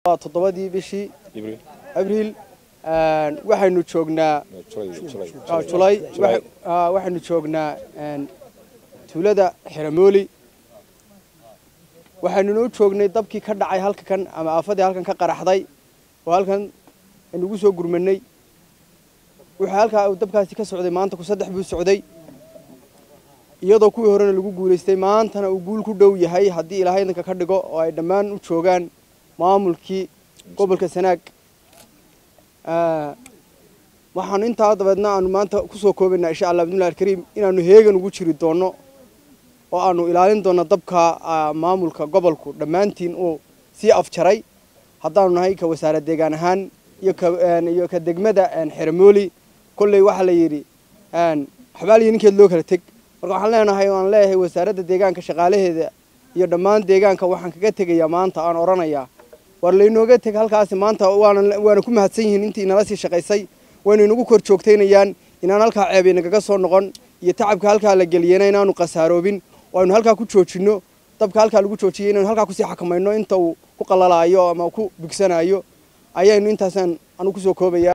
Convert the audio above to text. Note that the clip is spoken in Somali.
toddobadii bishii abriil waxaynu joognaa julay waxaynu joognaa tuulada xeramooli waxaynuna u joognay dabkii ka dhacay halka kan ama aafadii halkan ka qaraxday oo halkan aynugu soo gurmanay wuxuu halkaa uu dabkaasi ka socday maanta ku saddex buu socday iyadoo kuwii horena lagu guulaystay maantana uu guul ku dhow yahay haddii ilaahay idanka ka dhigo oo ay dhammaan u joogaan maamulkii gobolka sanaag waxaanu intaa dabeedna aanu maanta kusoo koobaynaa insha allah bidnillahi alkariim inaanu heegan ugu jiri doonno oo aanu ilaalin doonno dabka maamulka gobolku dhammaantiin uu sii afjaray haddaanu nahay ka wasaarad deegaan ahaan iyo ka degmada xeramooli kolley waxaa la yidhi xabaaliyo ninkeed loo kala teg marka waxaan leenahay aan leeyahay wasaaradda deegaanka shaqaalaheeda iyo dhammaan deegaanka waxaan kaga tegayaa maanta aan odhanayaa war laynooga teg halkaasi maanta waana ku mahadsan yihiin intii inala sii shaqaysay waynu inagu kor joogtaynayaan inaan halkaa ceeb inagaga soo noqon iyo tacabka halkaa la geliyena inaanu khasaaroobin oo aynu halkaa ku joojinno dabka halkaa lagu joojiyay inaynu halkaa kusii xakamayno inta uu ku qalalaayo ama ku bigsanaayo ayaynu intaasaan anu kusoo koobaya